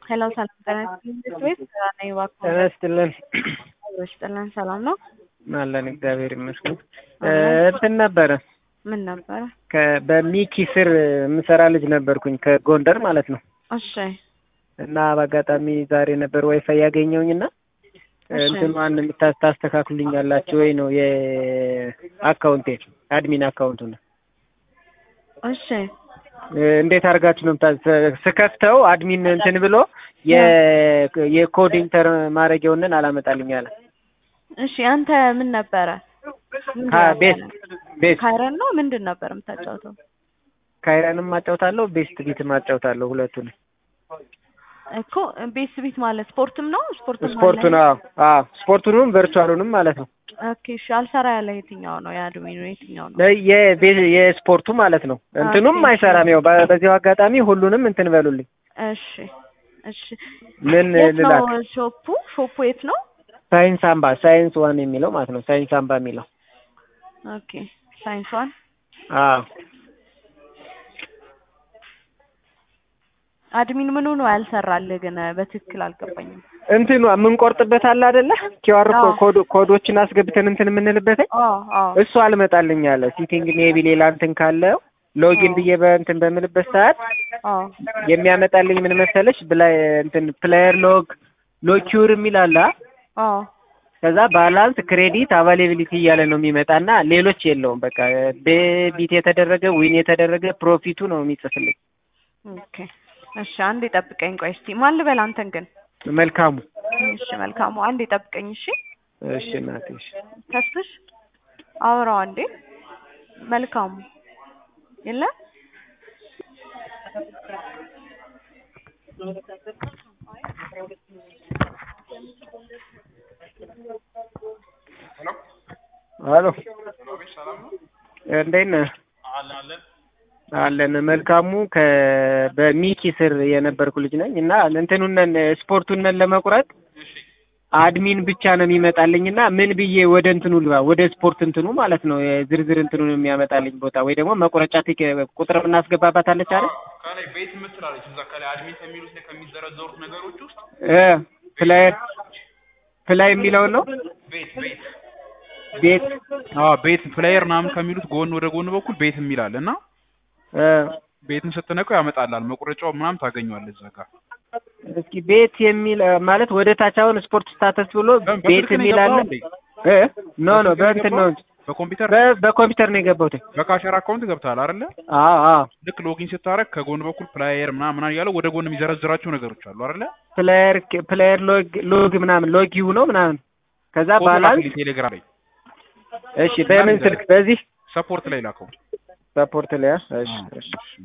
ሄሎ ሰላም ጤና ይስጥልኝ ቤት ነኝ እባክዎ ጤና ይስጥልን ይስጥልን ሰላም ነው አለን እግዚአብሔር ይመስገን እንትን ነበረ ምን ነበረ ከ- በሚኪ ስር የምሰራ ልጅ ነበርኩኝ ከጎንደር ማለት ነው እሺ እና በአጋጣሚ ዛሬ ነበር ዋይፋይ ያገኘውኝ እና እሺ። እንትኗን የምታ- ታስተካክሉልኛላችሁ ወይ ነው የአካውንቴ አድሚን አካውንቱ ነው እሺ እንዴት አድርጋችሁ ነው የምታ- ስከፍተው አድሚን እንትን ብሎ የ- የኮድ ኢንተር ማድረጊያውንን አላመጣልኝ አለ እሺ አንተ ምን ነበረ ምንድን ካ- ነበረ? ቤስት ቤስት ካይረን ነው ምንድን ነበር የምታጫውተው ካይረንም ማጫውታለሁ ቤስት ቢትም ማጫውታለሁ ሁለቱን እኮ ቤስ ቤት ማለት ስፖርትም ነው ስፖርትም ስፖርቱን አዎ አዎ ስፖርቱንም ቨርቹዋሉንም ማለት ነው ኦኬ እሺ አልሰራ ያለ የትኛው ነው የአድሚኑ የትኛው ነው ለ- የቤ- የስፖርቱ ማለት ነው እንትኑም ኦኬ። አይሰራም ያው በ- በዚያው አጋጣሚ ሁሉንም እንትን በሉልኝ እሺ እሺ ምን የት ነው ልላክ ሾፑ ሾፑ የት ነው ሳይንስ አምባ ሳይንስ ዋን የሚለው ማለት ነው ሳይንስ አምባ የሚለው ኦኬ ሳይንስ ዋን አዎ አድሚን ምኑ ነው ያልሰራልህ ግን በትክክል አልገባኝም እንትኑ የምንቆርጥበት አለ አይደለ ኪዋር አዎ። ኮድ ኮዶችን አስገብተን እንትን የምንልበት አዎ አዎ እሱ አልመጣልኝ አለ ሲቲንግ ሜቢ ሌላ እንትን ካለው ሎጊን አዎ። ብዬ በእንትን በምልበት ሰዓት አዎ የሚያመጣልኝ ምን መሰለሽ ብላይ እንትን ፕሌየር ሎግ ሎኪዩር የሚል አለ አ? አዎ ከዛ ባላንስ ክሬዲት አቫይላቢሊቲ እያለ ነው የሚመጣና ሌሎች የለውም በቃ ቤቢት የተደረገ ዊን የተደረገ ፕሮፊቱ ነው የሚጽፍልኝ ኦኬ እሺ አንዴ ጠብቀኝ ቆይ እስቲ ማን ልበል አንተን ግን መልካሙ እሺ መልካሙ አንዴ ጠብቀኝ እሺ እሺ እናቴ እሺ ተስፍሽ አውራው አንዴ መልካሙ የለ አሎ እንዴት ነህ አለን መልካሙ ከ በሚኪ ስር የነበርኩ ልጅ ነኝ እና እንትኑን ስፖርቱን ለመቁረጥ አድሚን ብቻ ነው የሚመጣልኝ እና ምን ብዬ ወደ እንትኑ ልባ ወደ ስፖርት እንትኑ ማለት ነው ዝርዝር እንትኑን የሚያመጣልኝ ቦታ ወይ ደግሞ መቁረጫ ቲኬ- ቁጥር የምናስገባባት አለች አይደል ከላይ ቤት የምትላለች እዛ ከላይ አድሚን ከሚሉት ላይ ከሚዘረዘሩት ነገሮች ውስጥ እ ፕላይ ፕላይ የሚለውን ነው ቤት ቤት ቤት አዎ ቤት ፕሌየር ምናምን ከሚሉት ጎን ወደ ጎን በኩል ቤት የሚላል እና እ ቤትን ስትነቀው ያመጣላል መቁረጫው ምናምን ታገኘዋለህ እዛ ጋር እስኪ ቤት የሚል እ፣ ማለት ወደ ታች አሁን ስፖርት ስታተስ ብሎ በምን ቤት በስልክ ነው የሚል አለ የገባኸው እንዴ? እ ኖ ኖ በስልክ ነው በእንትን ነው የገባኸው? እንጂ በኮምፒውተር በ- በኮምፒውተር ነው የገባሁት በካሸር አካውንት ገብተሃል አይደለ አዎ አዎ ልክ ሎጊን ስታረግ ከጎን በኩል ፕላየር ምናምን ምናምን እያለ ወደ ጎን የሚዘረዝራቸው ነገሮች አሉ አይደለ ፕሌየር ፕሌየር ሎግ ሎግ ምናምን ሎጊው ነው ምናምን ከዛ ፎቶ ባላንስ ላክልኝ ቴሌግራም ላይ እሺ በምን ስልክ በዚህ ሰፖርት ላይ ላከው ሰፖርት ላይ አ? እሺ እሺ